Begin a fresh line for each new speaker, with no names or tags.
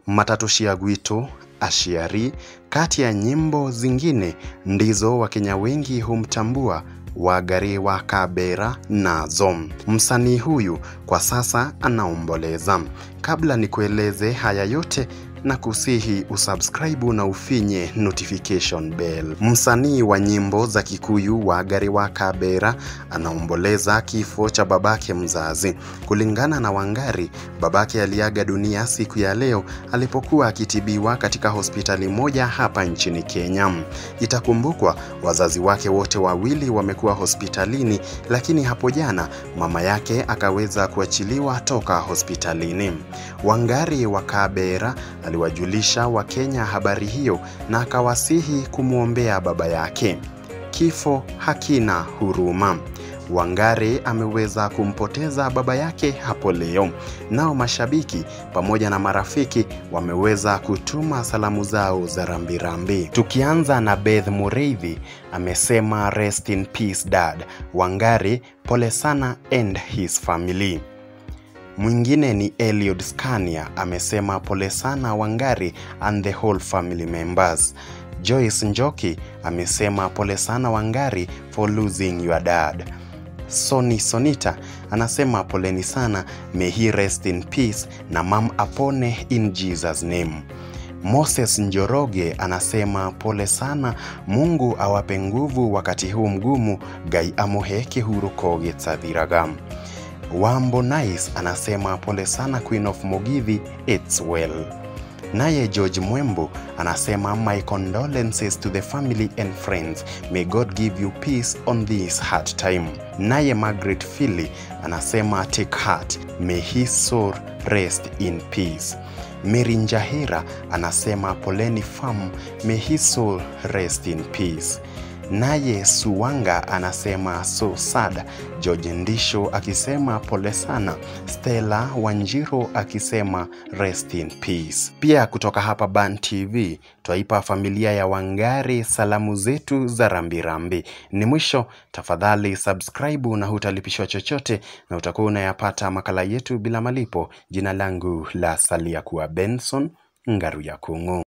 Matatu Shia Gwito, Ashiari, kati ya nyimbo zingine ndizo Wakenya wengi humtambua Wangari wa Kabera nazo. Msanii huyu kwa sasa anaomboleza. Kabla nikueleze haya yote na kusihi usubscribe na ufinye notification bell. Msanii wa nyimbo za Kikuyu Wangari wa Kabera anaomboleza kifo cha babake mzazi. Kulingana na Wangari, babake aliaga dunia siku ya leo alipokuwa akitibiwa katika hospitali moja hapa nchini Kenya. Itakumbukwa wazazi wake wote wawili wamekuwa hospitalini, lakini hapo jana mama yake akaweza kuachiliwa toka hospitalini. Wangari wa Kabera aliwajulisha Wakenya habari hiyo na akawasihi kumwombea baba yake. Kifo hakina huruma. Wangari ameweza kumpoteza baba yake hapo leo. Nao mashabiki pamoja na marafiki wameweza kutuma salamu zao za rambirambi. Tukianza na Beth Mureithi amesema rest in peace dad. Wangari pole sana and his family. Mwingine ni Eliud Scania amesema pole sana Wangari and the whole family members. Joyce Njoki amesema pole sana Wangari for losing your dad. Soni Sonita anasema poleni sana, may he rest in peace na mam apone in Jesus name. Moses Njoroge anasema pole sana, Mungu awape nguvu wakati huu mgumu, Ngai amuhe kihurũko gĩtathiraga. Wambo Nice anasema pole sana Queen of Mugithi, it's well. Naye George Mwembo anasema my condolences to the family and friends. May God give you peace on this hard time. Naye Margaret Philly anasema take heart. May his soul rest in peace. Mary Njahira anasema poleni fam. May his soul rest in peace. Naye Suwanga anasema so sad. George Ndisho akisema pole sana. Stella Wanjiro akisema rest in peace. Pia kutoka hapa Ban TV twaipa familia ya Wangari salamu zetu za rambirambi. Ni mwisho, tafadhali subscribe na hutalipishwa chochote, na utakuwa unayapata makala yetu bila malipo. Jina langu la salia kuwa Benson Ngaruya Kung'u.